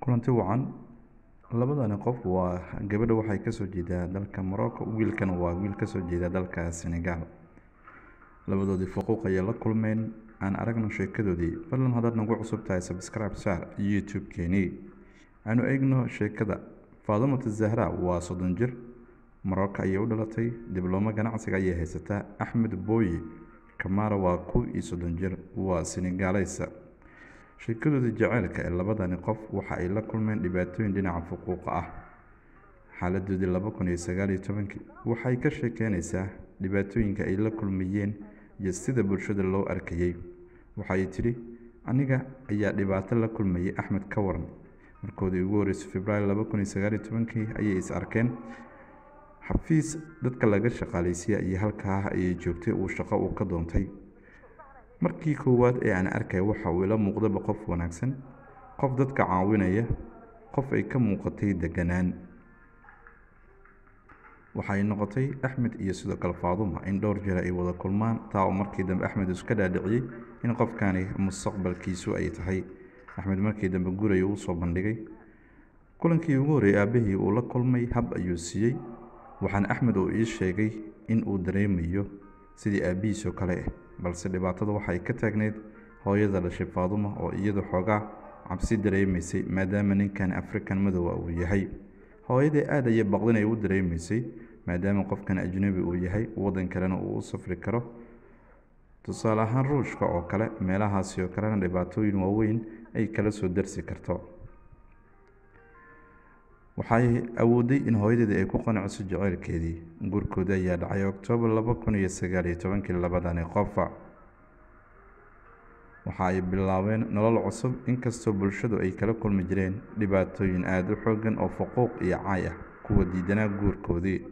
kulanti wacan labadani qof waa gabadha waxay kasoo jeedaa dalka morocco wiilkana waa wiil kasoo jeeda dalka senegal labadoodii xuquuq ayay la kulmeen aan aragno sheekadoodii fadlan haddaad nagu cusub tahay subscribe saar youtube-keenii aanu eegno sheekada faadumata zahra waa soddon jir morocco ayay u dhalatay diblooma ganacsiga ayay haysataa axmed booyi kamara waa kow iyo soddon jir waa senegaaleysa sheekadoodii jaceylka ee labadani qof waxa ay la kulmeen dhibaatooyin dhinaca xuquuqa ah xaaladoodii laba kun iyo sagaal iyo tobankii waxay ka sheekeynaysaa dhibaatooyinka ay la kulmayeen iyo sida bulshada loo arkayey waxay tidhi aniga ayaa dhibaato la kulmayay axmed ka waran markoodii ugu horreysay februaayo laba kun iyo sagaal iyo tobankii ayay is arkeen xafiis dadka laga shaqaaleysiya iyo halkaa ayay joogtay uu shaqo uu ka doontay markii koowaad ee aan arkay waxa uu ila muuqdaba qof wanaagsan qof dadka caawinaya qof ay ka muuqatay deganaan waxay noqotay axmed iyo sidoo kale faaduma in dhowr jeer ay wada kulmaan taa oo markii dambe axmed iska dhaadhiciyey in qofkani mustaqbalkiisu ay tahay axmed markii dambe guraya uu soo bandhigay kulankii ugu horreeyay aabahii uu la kulmay hab ayuu siiyey waxaana axmed uu ii sheegay in uu dareemayo sidii aabbihiisoo kale ah balse dhibaatada waxay ka taagneyd hooyada dhashay faaduma oo iyadu xoogaa cabsi dareemaysay maadaama ninkan african madowa uu yahay hooyadii aad ayay baqdin ay u dareemaysay maadaama qofkan ajnabi uu yahay waddan kalena uu u safri karo tusaale ahaan ruushka oo kale meelahaasi oo kalena dhibaatooyin waaweyn ay kala soo darsi karto waxay awooday in hooyadeedii ay ku qanciso jaceylkeedii gurkooda ayaa dhacay oktoobar laba kun iyo sagaal iyo tobankii labadani qofa waxa ay bilaabeen nolol cusub inkastoo bulshadu ay kala kulmi jireen dhibaatooyin aada u xoogan oo xuquuq iyo caay ah kuwa diidanaa guurkoodii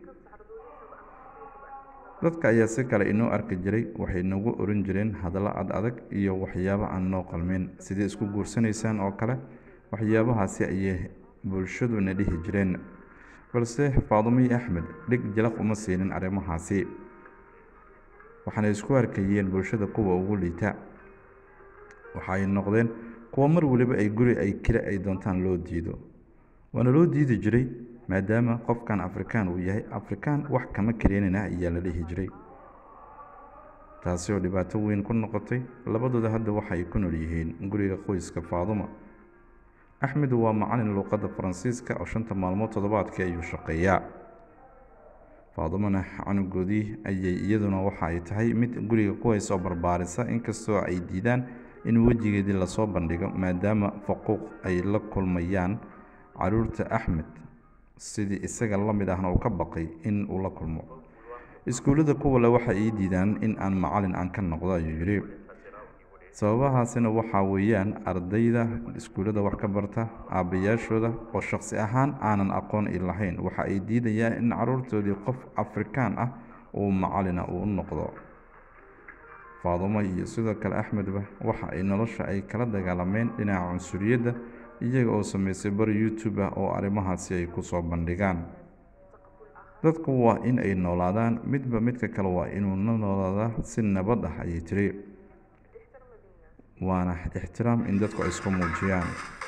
dadka ayaa si kale inoo arki jiray waxay nagu oran jireen hadallo ad adag iyo waxyaabo aan noo qalmin sidii isku guursanaysaan oo kale waxyaabahaasi ayay bulshaduna dhihi jireen balse faadumiyi axmed dhig jalaq uma siinin arrimahaasi waxaana isku arkayeen bulshada kuwa ugu liita waxaay noqdeen kuwa mar waliba ay guri ay kale ay doontaan loo diido waana loo diidi jiray maadaama qofkan afrikaan uu yahay afrikaan wax kama kaleynana ayaa la dhihi jiray taasi oo dhibaato weyn ku noqotay labadooda hadda waxa ay ku nool yihiin guriga qoyska faaduma axmed waa macalin luuqadda faransiiska oo shanta maalmood toddobaadkii ayuu shaqeeyaa faadumana canugoodii ayay iyaduna waxa ay tahay mid guriga ku haysoo barbaarisa inkastoo ay diidaan in wejigeedii lasoo bandhigo maadaama faquuq ay la kulmayaan caruurta axmed sidii isaga la mid ahna uu ka baqay in uu la kulmo iskuullada kuwale waxa ii diidaan in aan macalin aan ka noqdo ayuu yidhi sababahaasina waxaa weeyaan ardayda iskuullada wax ka barta aabbayaashooda oo shaqsi ahaan aanan aqoon i lahayn waxa ay diidayaan in caruurtoodii qof afrikaan ah uu macalina uu noqdo faadumo iyo sidoo kale axmedba waxa ay nolosha ay kala dagaalameen dhinaca cunsuriyadda iyaga oo sameysay bar youtube ah oo arrimahaasi ay kusoo bandhigaan dadku waa in ay noolaadaan midba midka kale waa inuu la noolaadaa si nabad ah ayay tiri waana ixtiraam in dadku ay isku muujiyaan